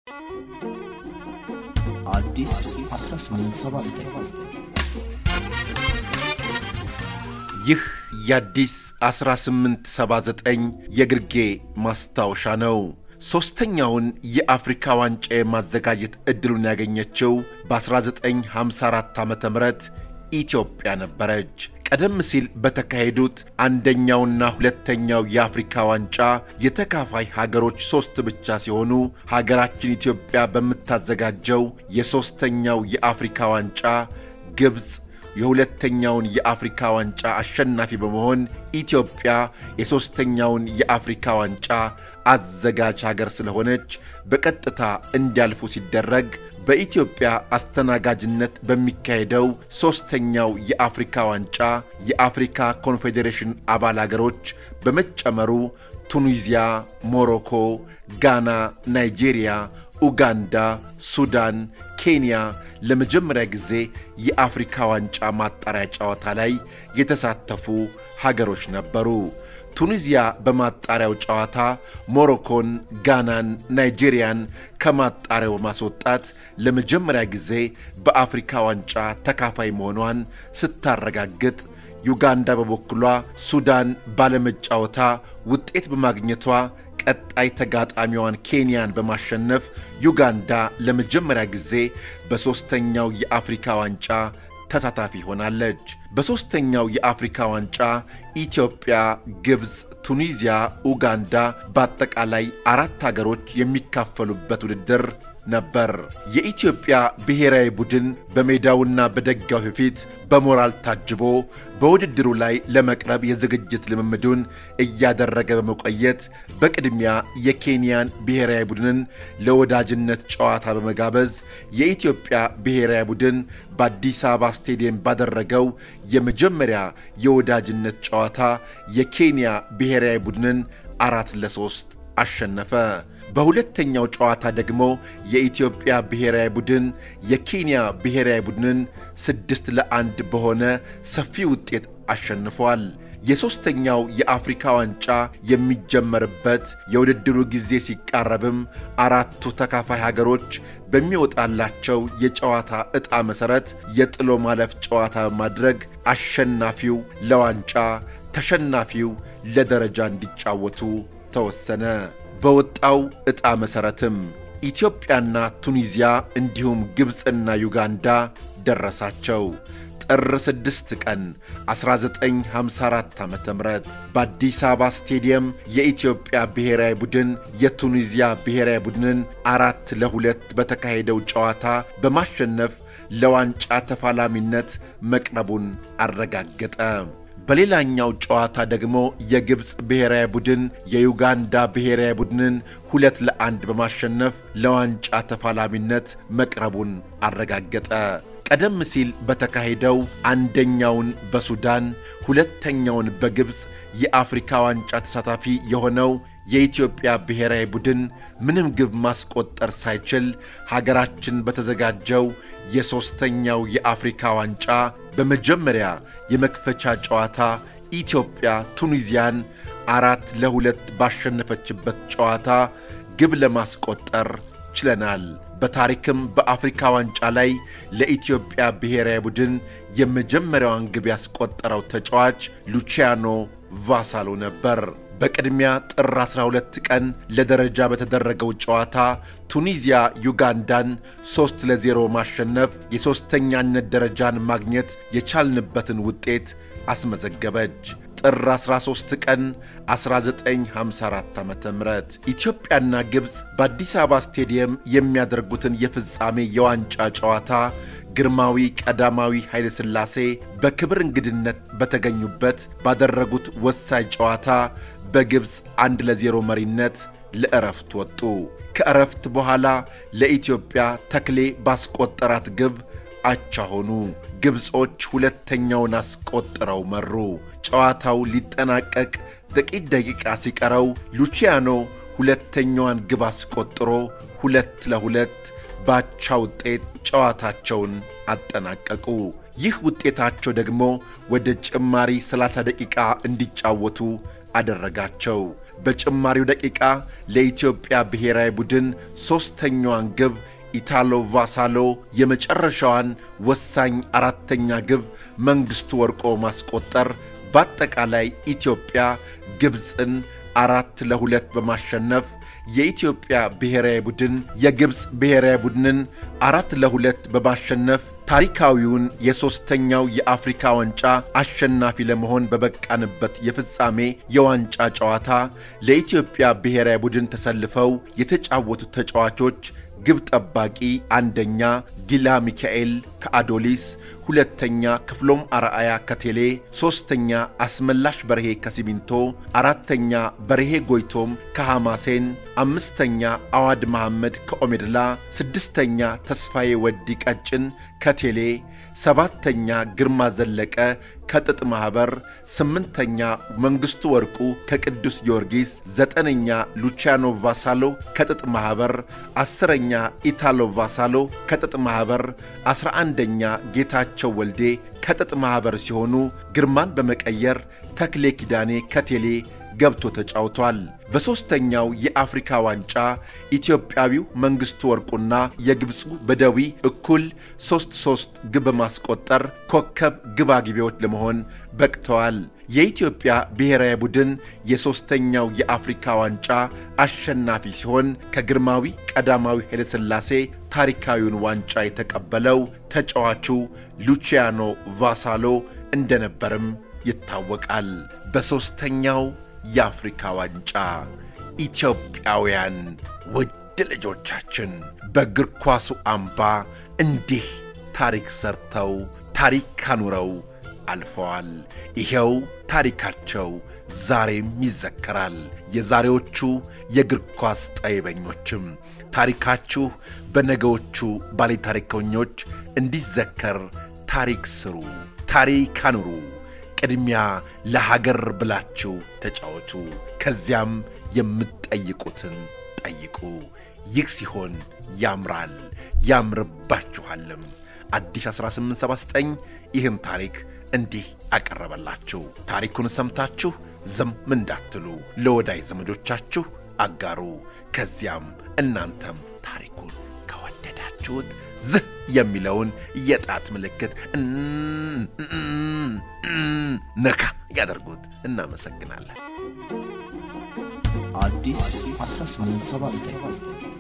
አዲስ 1879 ይህ የአዲስ 1879 የግርጌ ማስታወሻ ነው። ሦስተኛውን የአፍሪካ ዋንጫ የማዘጋጀት ዕድሉን ያገኘችው በ1954 ዓ ም ኢትዮጵያ ነበረች። ቀደም ሲል በተካሄዱት አንደኛውና ሁለተኛው የአፍሪካ ዋንጫ የተካፋይ ሀገሮች ሦስት ብቻ ሲሆኑ ሀገራችን ኢትዮጵያ በምታዘጋጀው የሦስተኛው የአፍሪካ ዋንጫ ግብፅ የሁለተኛውን የአፍሪካ ዋንጫ አሸናፊ በመሆን ኢትዮጵያ የሦስተኛውን የአፍሪካ ዋንጫ አዘጋጅ ሀገር ስለሆነች በቀጥታ እንዲያልፉ ሲደረግ በኢትዮጵያ አስተናጋጅነት በሚካሄደው ሦስተኛው የአፍሪካ ዋንጫ የአፍሪካ ኮንፌዴሬሽን አባል አገሮች በመጨመሩ ቱኒዚያ፣ ሞሮኮ፣ ጋና፣ ናይጄሪያ፣ ኡጋንዳ፣ ሱዳን፣ ኬንያ ለመጀመሪያ ጊዜ የአፍሪካ ዋንጫ ማጣሪያ ጨዋታ ላይ የተሳተፉ ሀገሮች ነበሩ። ቱኒዚያ በማጣሪያው ጨዋታ ሞሮኮን፣ ጋናን፣ ናይጄሪያን ከማጣሪያው በማስወጣት ለመጀመሪያ ጊዜ በአፍሪካ ዋንጫ ተካፋይ መሆኗን ስታረጋግጥ፣ ዩጋንዳ በበኩሏ ሱዳን ባለመጫወታ ውጤት በማግኘቷ ቀጣይ ተጋጣሚዋን ኬንያን በማሸነፍ ዩጋንዳ ለመጀመሪያ ጊዜ በሦስተኛው የአፍሪካ ዋንጫ ተሳታፊ ሆናለች። በሦስተኛው የአፍሪካ ዋንጫ ኢትዮጵያ፣ ግብፅ፣ ቱኒዚያ፣ ኡጋንዳ በአጠቃላይ አራት አገሮች የሚካፈሉበት ውድድር ነበር። የኢትዮጵያ ብሔራዊ ቡድን በሜዳውና በደጋፊው ፊት በሞራል ታጅቦ በውድድሩ ላይ ለመቅረብ የዝግጅት ልምምዱን እያደረገ በመቆየት በቅድሚያ የኬንያን ብሔራዊ ቡድንን ለወዳጅነት ጨዋታ በመጋበዝ የኢትዮጵያ ብሔራዊ ቡድን በአዲስ አበባ ስቴዲየም ባደረገው የመጀመሪያ የወዳጅነት ጨዋታ የኬንያ ብሔራዊ ቡድንን አራት ለሶስት አሸነፈ። በሁለተኛው ጨዋታ ደግሞ የኢትዮጵያ ብሔራዊ ቡድን የኬንያ ብሔራዊ ቡድንን ስድስት ለአንድ በሆነ ሰፊ ውጤት አሸንፏል። የሦስተኛው የአፍሪካ ዋንጫ የሚጀመርበት የውድድሩ ጊዜ ሲቃረብም አራቱ ተካፋይ ሀገሮች በሚወጣላቸው የጨዋታ ዕጣ መሠረት የጥሎ ማለፍ ጨዋታ በማድረግ አሸናፊው ለዋንጫ ተሸናፊው ለደረጃ እንዲጫወቱ ተወሰነ። በወጣው ዕጣ መሠረትም ኢትዮጵያና ቱኒዚያ እንዲሁም ግብፅና ዩጋንዳ ደረሳቸው። ጥር 6 ቀን 1954 ዓ ም በአዲስ አበባ ስቴዲየም የኢትዮጵያ ብሔራዊ ቡድን የቱኒዚያ ብሔራዊ ቡድንን አራት ለሁለት በተካሄደው ጨዋታ በማሸነፍ ለዋንጫ ተፋላሚነት መቅረቡን አረጋገጠ። በሌላኛው ጨዋታ ደግሞ የግብፅ ብሔራዊ ቡድን የዩጋንዳ ብሔራዊ ቡድንን ሁለት ለአንድ በማሸነፍ ለዋንጫ ተፋላሚነት መቅረቡን አረጋገጠ። ቀደም ሲል በተካሄደው አንደኛውን በሱዳን ሁለተኛውን በግብፅ የአፍሪካ ዋንጫ ተሳታፊ የሆነው የኢትዮጵያ ብሔራዊ ቡድን ምንም ግብ ማስቆጠር ሳይችል ሀገራችን በተዘጋጀው የሦስተኛው የአፍሪካ ዋንጫ በመጀመሪያ የመክፈቻ ጨዋታ ኢትዮጵያ ቱኒዚያን አራት ለሁለት ባሸነፈችበት ጨዋታ ግብ ለማስቆጠር ችለናል። በታሪክም በአፍሪካ ዋንጫ ላይ ለኢትዮጵያ ብሔራዊ ቡድን የመጀመሪያዋን ግብ ያስቆጠረው ተጫዋች ሉቺያኖ ቫሳሎ ነበር። በቅድሚያ ጥር 12 ቀን ለደረጃ በተደረገው ጨዋታ ቱኒዚያ ዩጋንዳን ሦስት ለዜሮ ማሸነፍ የሦስተኛነት ደረጃን ማግኘት የቻልንበትን ውጤት አስመዘገበች። ጥር 13 ቀን 1954 ዓ ም ኢትዮጵያና ግብፅ በአዲስ አበባ ስቴዲየም የሚያደርጉትን የፍጻሜ የዋንጫ ጨዋታ ግርማዊ ቀዳማዊ ኃይለ ሥላሴ በክብር እንግድነት በተገኙበት ባደረጉት ወሳኝ ጨዋታ በግብፅ አንድ ለዜሮ መሪነት ለዕረፍት ወጡ። ከዕረፍት በኋላ ለኢትዮጵያ ተክሌ ባስቆጠራት ግብ አቻ ሆኑ። ግብፆች ሁለተኛውን አስቆጥረው መሩ። ጨዋታው ሊጠናቀቅ ጥቂት ደቂቃ ሲቀረው ሉቺያኖ ሁለተኛዋን ግብ አስቆጥሮ ሁለት ለሁለት ባቻ ውጤት ጨዋታቸውን አጠናቀቁ። ይህ ውጤታቸው ደግሞ ወደ ጭማሪ 30 ደቂቃ እንዲጫወቱ አደረጋቸው። በጭማሪው ደቂቃ ለኢትዮጵያ ብሔራዊ ቡድን ሦስተኛዋን ግብ ኢታሎ ቫሳሎ የመጨረሻዋን ወሳኝ አራተኛ ግብ መንግሥቱ ወርቆ ማስቆጠር በአጠቃላይ ኢትዮጵያ ግብፅን አራት ለሁለት በማሸነፍ የኢትዮጵያ ብሔራዊ ቡድን የግብፅ ብሔራዊ ቡድንን አራት ለሁለት በማሸነፍ ታሪካዊውን የሦስተኛው የአፍሪካ ዋንጫ አሸናፊ ለመሆን በበቃንበት የፍጻሜ የዋንጫ ጨዋታ ለኢትዮጵያ ብሔራዊ ቡድን ተሰልፈው የተጫወቱት ተጫዋቾች ግብ ጠባቂ አንደኛ ጊላ ሚካኤል ከአዶሊስ፣ ሁለተኛ ክፍሎም አርአያ ከቴሌ፣ ሦስተኛ አስመላሽ በርሄ ከሲሚንቶ፣ አራተኛ በርሄ ጎይቶም ከሐማሴን፣ አምስተኛ አዋድ መሐመድ ከኦሜድላ፣ ስድስተኛ ተስፋዬ ወዲ ቀጭን ከቴሌ፣ ሰባተኛ ግርማ ዘለቀ ከጥጥ ማኅበር፣ ስምንተኛ መንግሥቱ ወርቁ ከቅዱስ ጊዮርጊስ፣ ዘጠነኛ ሉቺያኖ ቫሳሎ ከጥጥ ማኅበር፣ አስረኛ ኢታሎ ቫሳሎ ከጥጥ ማኅበር፣ አስራ አንደኛ ጌታቸው ወልዴ ከጥጥ ማኅበር ሲሆኑ ግርማን በመቀየር ተክሌ ኪዳኔ ከቴሌ ገብቶ ተጫውቷል። በሦስተኛው የአፍሪካ ዋንጫ ኢትዮጵያዊው መንግሥቱ ወርቁና የግብፁ በደዊ እኩል ሦስት ሦስት ግብ በማስቆጠር ኮከብ ግብ አግቢዎች ለመሆን በቅተዋል። የኢትዮጵያ ብሔራዊ ቡድን የሦስተኛው የአፍሪካ ዋንጫ አሸናፊ ሲሆን ከግርማዊ ቀዳማዊ ኃይለሥላሴ ታሪካዊውን ዋንጫ የተቀበለው ተጫዋቹ ሉቺያኖ ቫሳሎ እንደነበርም ይታወቃል። በሦስተኛው የአፍሪካ ዋንጫ ኢትዮጵያውያን ውድ ልጆቻችን በእግር ኳሱ አምባ እንዲህ ታሪክ ሰርተው ታሪክ ካኑረው አልፈዋል። ይኸው ታሪካቸው ዛሬም ይዘከራል። የዛሬዎቹ የእግር ኳስ ጠይበኞችም ታሪካችሁ በነገዎቹ ባለ ታሪከኞች እንዲዘከር ታሪክ ስሩ፣ ታሪክ አኑሩ። ቅድሚያ ለሀገር ብላችሁ ተጫወቱ። ከዚያም የምትጠይቁትን ጠይቁ። ይህ ሲሆን ያምራል፣ ያምርባችኋልም። አዲስ 1879 ይህን ታሪክ እንዲህ አቀረበላችሁ። ታሪኩን ሰምታችሁ ዝም እንዳትሉ ለወዳጅ ዘመዶቻችሁ አጋሩ። ከዚያም እናንተም ታሪኩን ከወደዳችሁት ዝህ የሚለውን የጣት ምልክት ነካ ያደርጉት። እናመሰግናለን። አዲስ 1879